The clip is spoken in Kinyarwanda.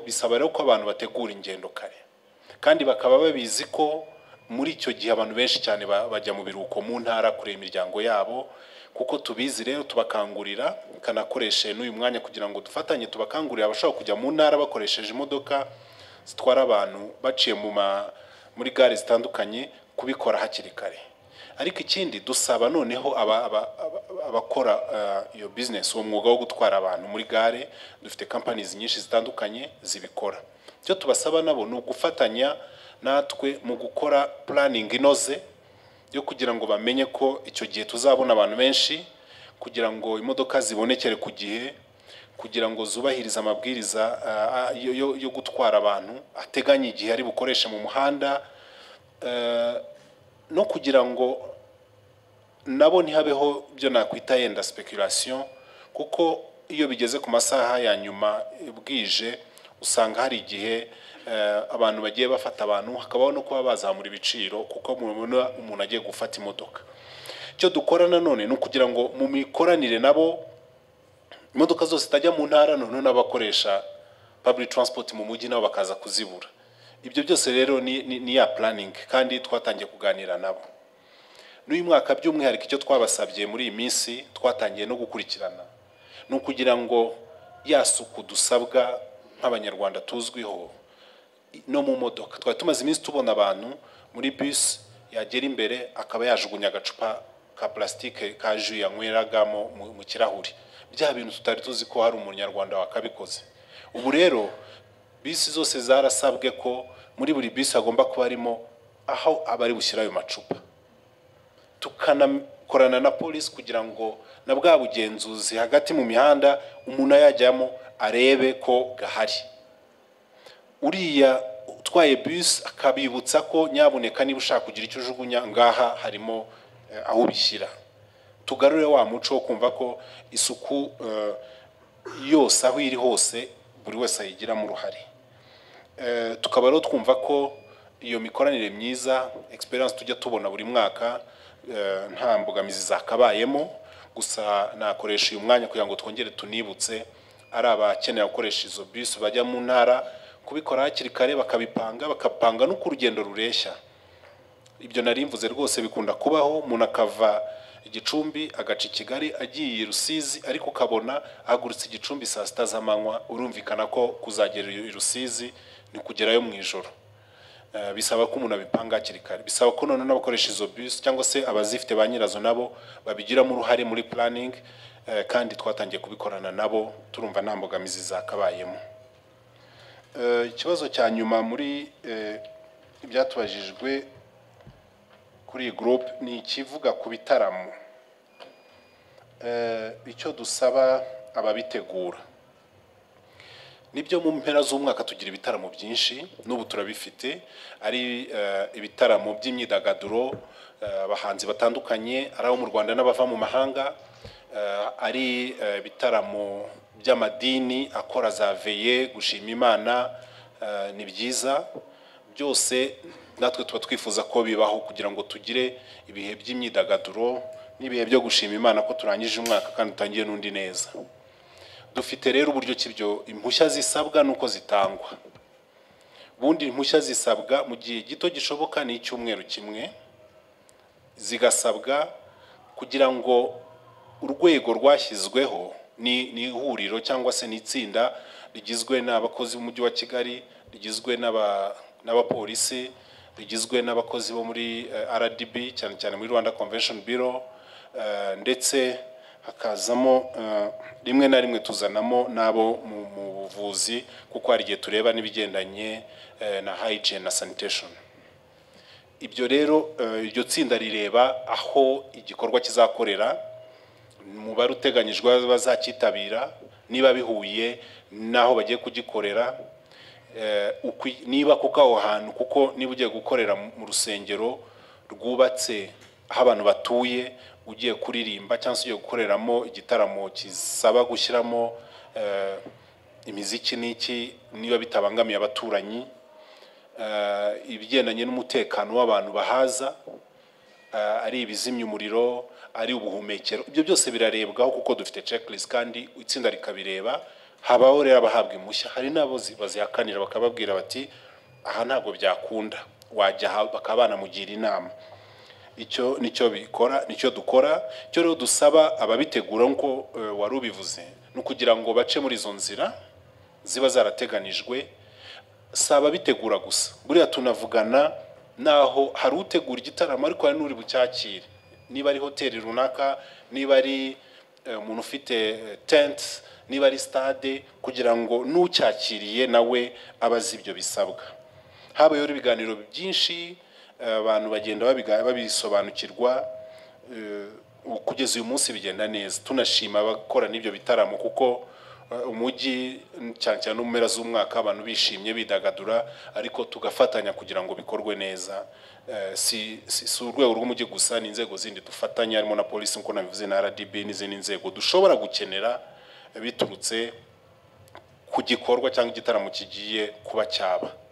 bisaba rero ko abantu bategura ingendo kare kandi bakaba babizi ko muri icyo gihe abantu benshi cyane ba- bajya mu biruhuko mu ntara kureba imiryango yabo kuko tubizi rero tubakangurira kanakoreshe n'uyu mwanya kugira ngo dufatanye tubakangurire abashaka kujya mu ntara bakoresheje imodoka zitwara abantu baciye mu ma- muri gare zitandukanye kubikora hakiri kare ariko ikindi dusaba noneho aba- aba- aba- abakora eh, iyo bizinesi uwo mwuga wo gutwara abantu muri gare dufite kampanizi nyinshi zitandukanye zibikora icyo tubasaba nabo ni ugufatanya natwe mu gukora puraningi inoze yo kugira ngo bamenye ko icyo gihe tuzabona abantu benshi kugira ngo imodoka zibonekere ku gihe kugira ngo zubahirize amabwiriza ah, yo, yo, yo gutwara abantu ateganya igihe ari bukoreshe mu muhanda eh, no kugira ngo nabo ntihabeho ibyo nakwita yenda speculation kuko iyo bigeze ku masaha ya nyuma eh, bwije usanga hari igihe eh, abantu bagiye bafata abantu hakabaho no kuba bazamura ibiciro kuko mubona umuntu agiye gufata imodoka icyo dukora nanone ni ukugira ngo mu mikoranire nabo imodoka zose zitajya mu ntara noneho n'abakoresha public transport mu mujyi nabo bakaza kuzibura ibyo byose rero ni, ni, ni ya planning kandi twatangiye kuganira nabo n'uyu mwaka by'umwihariko icyo twabasabye muri iyi minsi twatangiye no gukurikirana ni ukugira ngo ya suku dusabwa nk'abanyarwanda tuzwiho no mu modoka twari tumaze iminsi tubona abantu muri bus yagera imbere akaba yajugunya agacupa ka plastique ka jus yanyweragamo mu, mu kirahuri bya bintu tutari tuzi ko hari umunyarwanda wakabikoze ubu rero bisi zose zarasabwe ko muri buri bisi hagomba kuba harimo aho abari bushyira ayo macupa tukanakorana na polisi kugira ngo na bwa bugenzuzi hagati mu mihanda umuntu ayajyamo arebe ko gahari uriya utwaye bus akabibutsa ko nyabuneka niba ushaka kugira icyo ujugunya ngaha harimo eh, aho ubishyira tugarure wa muco wo kumva ko isuku eh, yose aho iri hose buri wese ayigiramo uruhare Eh, tukaba rero twumva ko iyo mikoranire myiza experience tujya tubona buri mwaka eh, nta mbogamizi zakabayemo gusa nakoresha uyu mwanya kugira ngo twongere tunibutse ari abakeneye gukoresha izo bisi bajya mu ntara kubikora hakiri kare bakabipanga bakapanga nuko urugendo rureshya ibyo nari mvuze rwose bikunda kubaho umuntu akava igicumbi agaca i kigali agiye i rusizi ariko ukabona ahagurutse igicumbi saa sita z'amanywa urumvikana ko kuzagera i rusizi ni kugerayo mu ijoro Eh, bisaba ko umuntu abipanga hakiri kare bisaba ko noneho n'abakoresha izo bisi cyangwa se abazifite ba nyirazo nabo babigiramo uruhare muri puraningi kandi twatangiye kubikorana nabo turumva nta mbogamizi zakabayemo Eh, ikibazo cya nyuma muri eh, ibyatubajijwe kuri iyi gurupe ni ikivuga ku bitaramo Eh, icyo dusaba ababitegura nibyo mu mpera z'umwaka tugira ibitaramo byinshi n'ubu turabifite ari eh, ibitaramo by'imyidagaduro eh, abahanzi batandukanye ari abo mu rwanda n'abava mu mahanga eh, ari eh, ibitaramo by'amadini akora za veye gushima imana eh, ni byiza byose natwe tuba twifuza ko bibaho kugira ngo tugire ibihe by'imyidagaduro n'ibihe byo gushima imana ko turangije umwaka kandi utangiye n'undi neza dufite rero uburyo ki ibyo impushya zisabwa n'uko zitangwa ubundi impushya zisabwa mu gihe gito gishoboka ni icyumweru kimwe zigasabwa kugira ngo urwego rwashyizweho ni ni ihuriro cyangwa se ni itsinda rigizwe n'abakozi b'umujyi wa kigali rigizwe n'aba- n'abapolisi rigizwe n'abakozi bo muri eh, rdb cyane cyane muri rwanda convention bureau eh, ndetse hakazamo eh, rimwe na rimwe tuzanamo n'abo mu mu buvuzi kuko hari igihe tureba n'ibigendanye eh, na hygiene na sanitation ibyo rero eh, iryo tsinda rireba aho igikorwa kizakorera umubare uteganyijwe bazacyitabira niba bihuye n'aho bagiye kugikorera eh, ukwi- niba kuko aho hantu kuko niba ugiye gukorera mu mu rusengero rwubatse aho abantu batuye ugiye kuririmba cyangwa se ugiye gukoreramo igitaramo kisaba gushyiramo eh, imiziki n'iki niba bitabangamiye abaturanyi eh, ibigendanye n'umutekano w'abantu bahaza eh, ari ibizimya umuriro ari ubuhumekero ibyo byose birarebwaho kuko dufite checklist kandi itsinda rikabireba habaho rero abahabwa impushya hari n'abo zi- bazihakanira bakababwira bati aha ntabwo byakunda wajya aha bakaba banamugira inama icyo nicyo bikora nicyo dukora icyo rero dusaba ababitegura nk'uko eh, wari ubivuze ni ukugira ngo bace muri izo nzira ziba zarateganijwe si ababitegura gusa buriya tunavugana naho hari utegura igitaramo ariko hari n'uri bucyakire niba ari hoteli runaka niba ari eh, umuntu ufite eh, tente niba ari stade kugira ngo n'ucyakiriye nawe abe azi ibyo bisabwa habayeho ibiganiro byinshi eh, abantu bagenda babiga- babisobanukirwa eh, ubu kugeza uyu munsi bigenda neza tunashima abakora n'ibyo bitaramo kuko eh, umujyi cyane cyane no mu mpera z'umwaka abantu bishimye bidagadura ariko tugafatanya kugira ngo bikorwe neza Eh, si, si, si urwego rw'umujyi gusa ni inzego zindi dufatanya harimo na polisi nk'uko nabivuze na RDB n'izindi nzego dushobora gukenera biturutse ku gikorwa cyangwa igitaramo kigiye kuba cyaba